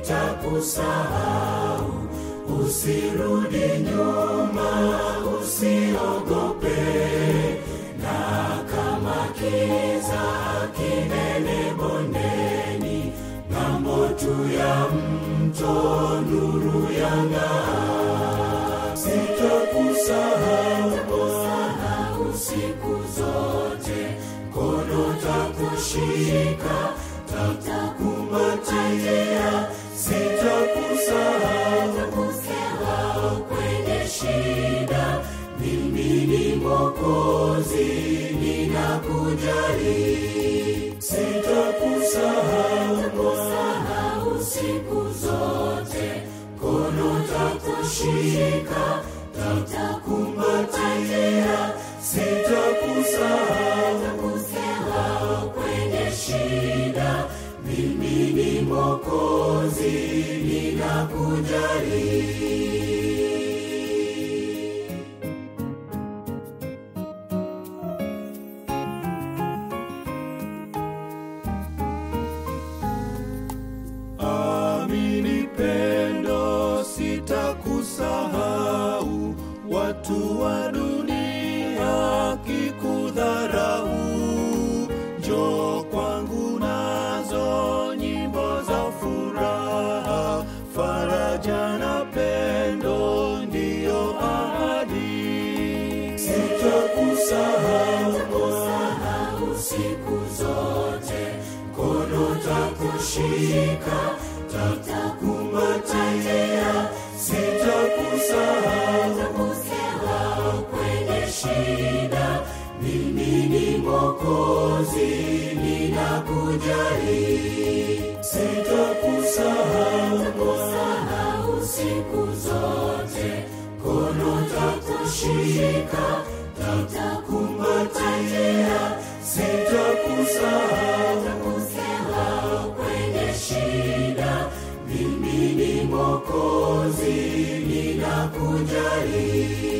sitakusahau. Usirudi nyuma, usiogope, na kama kiza kinene bondeni, ng'ambo tu ya mto nuru yang'aa. Sitakusahau Bwana siku zote, mkono takushika, tatakumbatia, sitakusahau kwenye shida. Mimi ni Mwokozi, ninakujali, sitakusahau Bwana siku zote, mkono takushika, tatakumbatia, sitakusahau kwenye shida. Mimi ni Mwokozi, ninakujali. Amini pendo, sitakusahau. Watu wa dunia kikudharau, njoo kwangu nazo nyimbo za furaha, faraja na pendo ndiyo ahadi. Sitakusahau Bwana siku zote, mkono takushika, tatakumbatia, sitakusahau kwenye shida. Mimi ni Mwokozi, ninakujali, sitakusahau Bwana siku zote, mkono takushika, tatakumbatia, sitakusahau kwenye shida. Mimi ni Mwokozi, ninakujali.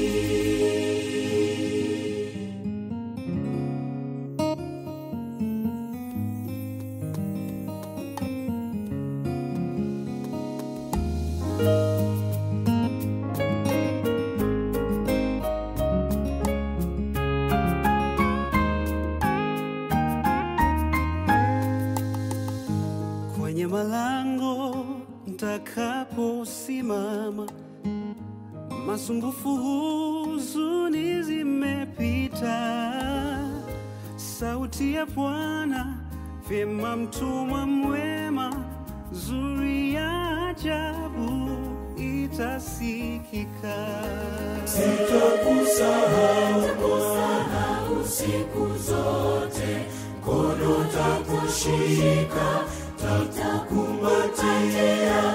kwenye malango ntakaposimama, masumbufu, huzuni zimepita. Sauti ya Bwana vyema, mtumwa mwema, zuri ya ajabu itasikika. Sitakusahau Bwana siku zote, mkono takushika, tatakumbatia,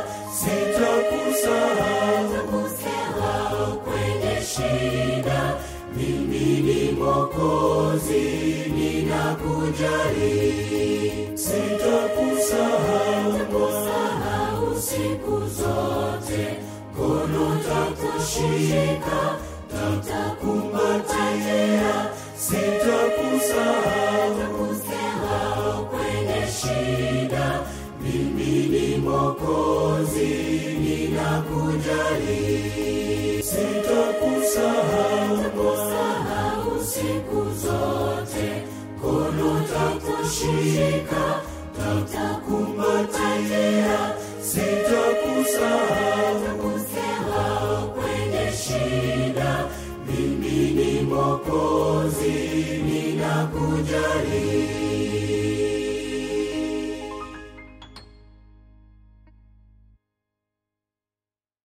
sitakusahau kwenye shida. Mimi ni Mwokozi, ninakujali, sitakusahau Bwana siku zote, mkono takushika, tatakumbatia, sitakusahau kwenye shida. Mimi ni Mwokozi, ninakujali, sitakusahau Bwana siku zote, mkono takushika, tatakumbatia, sitakusahau kwenye shida. Mimi ni Mwokozi, ninakujali.